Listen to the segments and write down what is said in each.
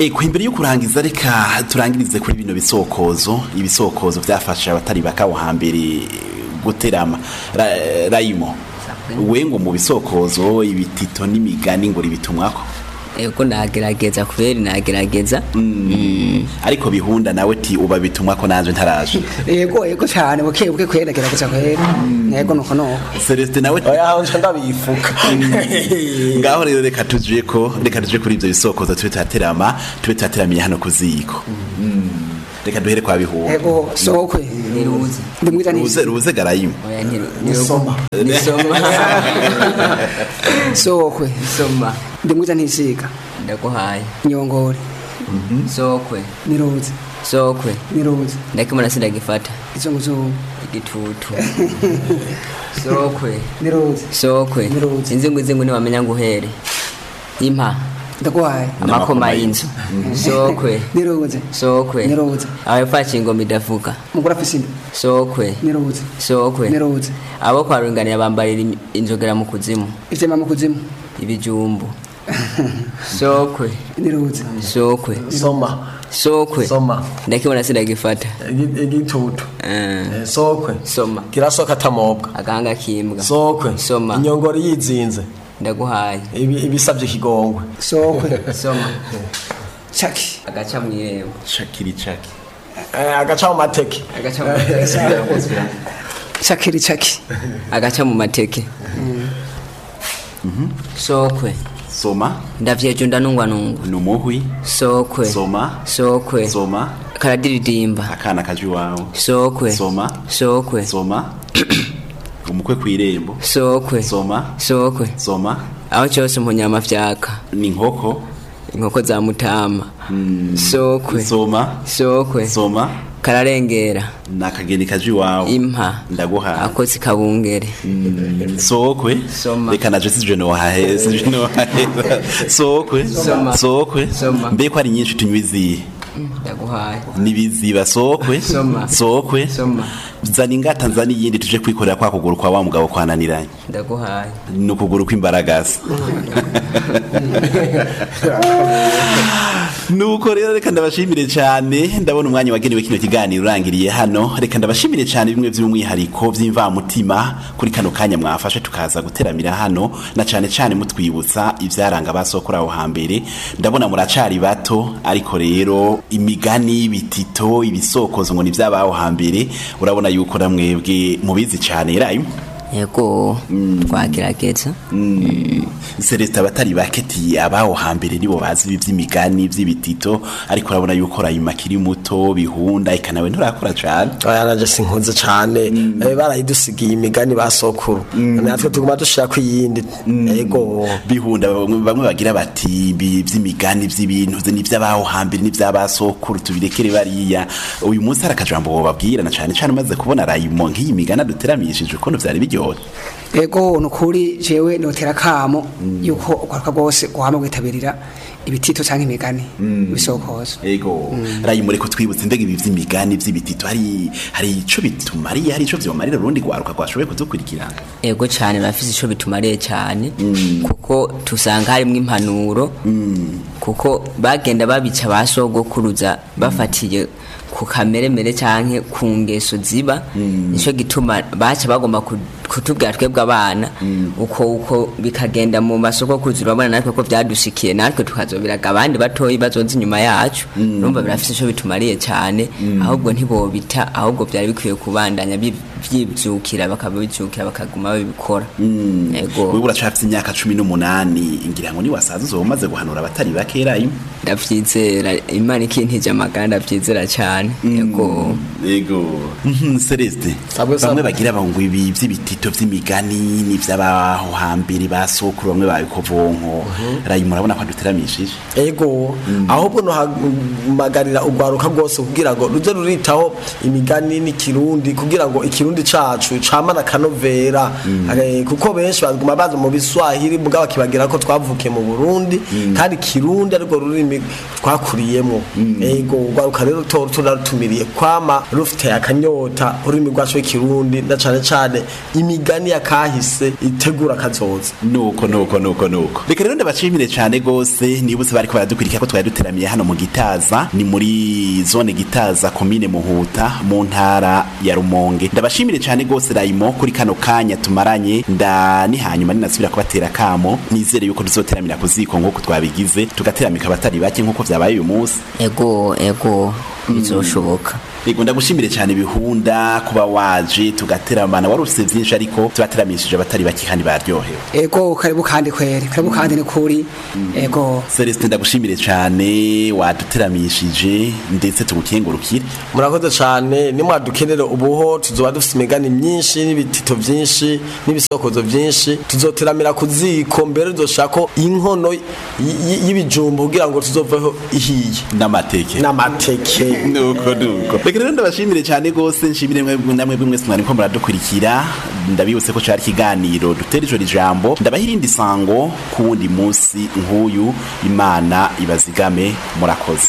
Eko imbere yo kurangiza reka turangirize kuri bino bisokozo ibisokozo byafasha abatari bakawo hambere guterama Ra- rayimo we ngo mu bisokozo ibitito n'imigani ngo ribitumwako ego nagerageza kubera nagerageza ariko bihunda nawe ti uba bitumwako nanje ntaraje yego yego cyane buke buke kwera gerageza kwera yego nuko nuko Celestin nawe oya aho nca ndabifuka ngaho rero reka tuje ko reka tuje kuri ibyo bisokozo tube tuhaterama tube tuhateramiye hano ku ziko reka duhere kwa bihunda yego sokwe niruze ndimwiza ruze nisi ruze garayimu oya ntiru nisoma nisoma sokwe nisoma ndimwiza ntisiga ndaguhaye nyongore sokwe niruze sokwe niruze ndakimona sindagifata izunguzungu igitutu sokwe niruze sokwe Niruze. inzingu inzingu ntiwamenya ngo uhere impa ndaguhaye amakoma y'inzu sokwe niruze sokwe Niruze. abafashe ingoma idavuga mugura afise inda sokwe niruze sokwe niruze abo kwa runganira bambarira imi- inzogera mu kuzimu ivyema mu kuzimu ibijumbu sokwe niruze sokwe soma sokwe soma ndakibona sindagifata Igi- igitutu Eh, Eh, sokwe soma kirasoka atamobwa agahanga kimbwa sokwe Soma. inyongoro yizinze ndaguhaye Ibi- ibisabye ikigongwe sokwe soma chaki agaca mu irembo shakiri chaki Eh, agaca mu mateke agaca mu chakiri chaki agaca mu mateke sokwe soma ndavyejo ndanungwanungwa numuhwi sokwe soma sokwe soma karadiridimba akana kaje iwawe sokwe soma sokwe soma umukwe kw'irembo sokwe soma sokwe soma aho cyose umunyama vyaka ni inkoko inkoko za mutama sokwe soma sokwe soma kararengera ni akageni kaje iwawe impa ndaguhaye akozi kabungere sokwe Soma. reka naje sije nohahe sije nohahe sokwe Soma. sokwe Soma. mbe ko ari nyinshi tunywa izihe ndaguhaye nibiziba sokwe Soma. sokwe Soma. zana ingata nzana iyindi tuje kwikorera kwa kuguru kwa wa mugabo kwananiranye ndaguhaye ni ukuguru kw'imbaragasa nuko rero reka ndabashimire cyane ndabona umwanya wagenewe kino kiganiro urangiriye hano reka ndabashimire cyane bimwe by'umwihariko by'imvamutima kuri kano kanya mwafashe tukaza guteramira hano na cyane cyane mutwibutsa ibyaranga abasokora aho hambere ndabona muracari bato ariko rero imigani ibitito ibisokozo ngo ni iby'abaho hambere urabona yuko namwebwe mubizi cyane rayo yego twagerageza Celestin abatari baketi abaho hambere nibo bazi ibi by'imigani by'ibitito ariko urabona yuko rayima kiri muto bihunda eka nawe nturakora cyane oya naje sinkunze cane Eh, barayidusigiye imigani basokuru natwe tuguma dushirako iyindi yego bihunda bamwe bamwe bagira bati ibi by'imigani by'ibintu ze n'iby'abaho hambere n'iby'abasokuru tubirekere bariya uyu munsi hari akajambo bababwira na cyane cyane umaze kubona rayimo nk'iyi migani aduteramishije ukuntu byari biryoshye yego nukuri jewe notera kamo yuko ukwaruka rwose guhama kwitabirira ibitito canke imigani ibisokozo ego rayimo reko twibutse mbega ibi by'imigani by'ibitito hari hari ico bitumariye hari ico vyomarira urundi rwaruka rwashoboye kudukurikirana yego cyane bafite icyo bitumariye cyane kuko tusanga harimo impanuro kuko bagenda babica ba sogokuruza bafatiye ku kameremere cyangwa ku ngeso ziba nicyo gituma baca bagomba ku- kutubwira twebwe abana uko uko bikagenda mu masoko kuzi urabona natwe ko byadushikiye natwe tukazobiraga abandi batoyi bazoza inyuma yacu urumva birafite icyo bitumariye cyane ahubwo ntibobita ahubwo byari bikwiye kubandanya bi- byibyukira bakabibyukira bakaguma babikora yego wewe uracafite imyaka cumi n'umunani ngira ngo niwasaza uzoba umaze guhanura abatari bakera imwe ndabyizera imana ikintije amagara ndabyizera cyane yego yego Mhm, celeste Sabwe, sabwe. bamwe bagira ngo ibi by'ibitito by'imigani n'iby'abaho hambere basokuru bamwe babikobonko rayi murabona ko aduteramishije ego ahubwo nohamagarira urwaruka rwose kugira ngo ruze ruritaho imigani n'ikirundi kugira ngo ikirundi cacu camana akanovera Eh, kuko benshi baguma baza mu biswahili mugabo bakibagira ko twavukiye mu burundi kandi ikirundi ariko rurimi rurimi twakuriyemo ego urwaruka rero to turarutumiriye kwama rufite akanyota ururimi rwacu rw'ikirundi na cane cane imigani ya kahise itegura kazoza nuko nuko nuko nuko reka rero ndabashimire cyane gose nibutse bariko baradukurikira ko twari duteramiye hano mu gitaza ni muri zone gitaza komine muhuta mu ntara ya rumonge ndabashimire cyane gose rayimo kuri kano kanya tumaranye nda ni hanyuma ninasubira kubatera kamo nizere yuko tuzoteramira ku ziko nk'uko twabigize tugateramika abatari bake nk'uko vyabaye uyu munsi ego ego bizoshoboka Yego ndagushimire cyane bihunda kuba waje tugateramana wari ufite byinshi ariko tubateramishije abatari bake kandi baryohewe ego karibu kandi kweri karibu kandi ni kuri ego Celestin ndagushimire cyane waduteramishije ndetse tugukengurukire murakoze cyane nimwadukenere ubuho tuzoba dufite imigani myinshi n'ibitito byinshi n'ibisokozo byinshi tuzoteramira ku ziko mbere dushako inkono y- y- y'ibijumba kugira ngo tuzoveho ihiye n'amateke n'amateke nuko nuko reka rero ndabashimire cyane gose nshimire mwe namwe bwe mwese mwari ko muradukurikira ndabibutse ko cari ikiganiro dutera ijoro ijambo ndabaha irindi sango ku wundi munsi nk'uyu imana ibazigame murakoze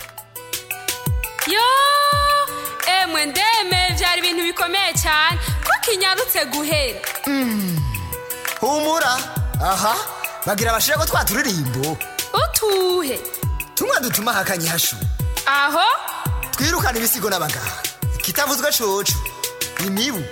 yo emwe ndeme byari ibintu bikomeye cyane ko kinyarutse guhera humura aha bagira abashira ko twaturirimbo utuhe tumwe dutuma hakanye hashu aho twirukana ibisigo n'abaganga kitavuzwe coco imibu